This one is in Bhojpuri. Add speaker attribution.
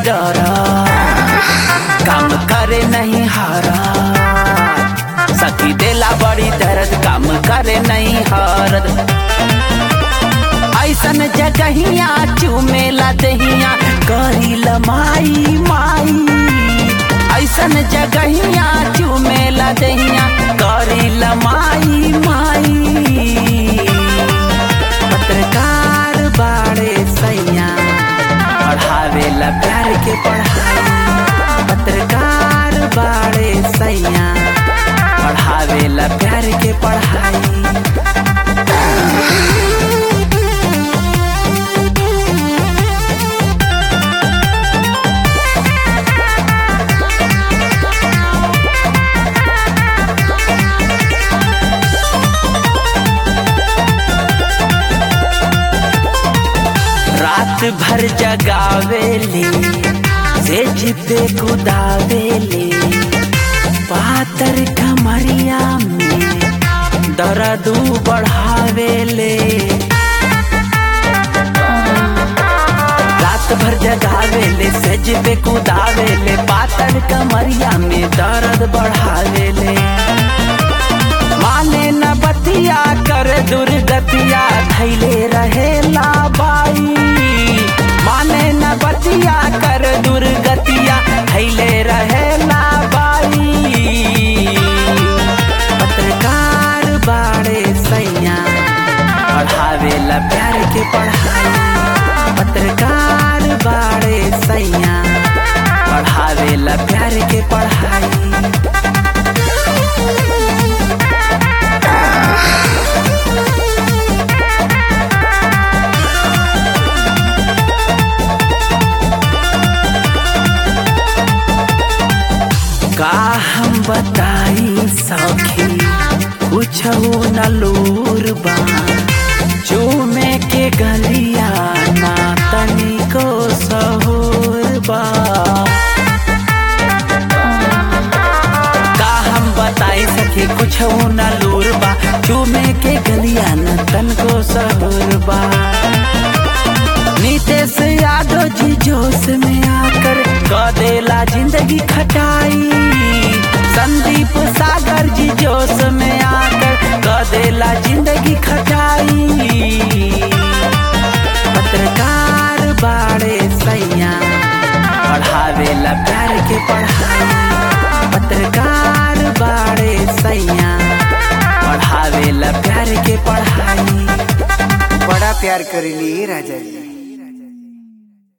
Speaker 1: डर काम करे नहीं हारा सखी देला बड़ी दर्द काम करे नहीं हरद ऐसन जगहिया चुमेला दहिया करी लमाई माई ऐसन जगहिया चुमेला दहिया करी लमाई माई पत्रकार बाड़े सैया पढ़ावेला प्यार के पढ़ाई पत्रकार बाड़े सैया पढ़ावेला प्यार के पढ़ाई रात भर जगावेले सेज पे कुदावेले पातर कमरिया में दर्द बढ़ावेले रात भर जगावेले सेज पे कुदावेले पातर कमरिया में दर्द बढ़ावेले माने न बतिया कर दुर्गतिया धैले रहेला बाई माने न बतिया कर दुर्गतिया धैले रहेला बाई पत्रकार बाड़े सैया पढ़ावेला प्यार के पढ़ाई पत्रकार बाड़े सैया पढ़ावेला प्यार के पढ़ाई का हम बताई सखी कुछ न लूर बा चूमे के गलिया ना तनिको सहूर बा का हम बताई सखी कुछ न लूर बा चूमे के गलिया न तनको सहूर बा नीतीश यादव जी जोश में आकर कदेला जिंदगी खटाई संदीप सागर जी जोश में आकर कदेला जिंदगी खटाई पत्रकार बाड़े सैया पढ़ावेला प्यार के पढ़ाई पत्रकार बाड़े सैया पढ़ावेला प्यार के पढ़ाई
Speaker 2: बड़ा प्यार करेली राजा जी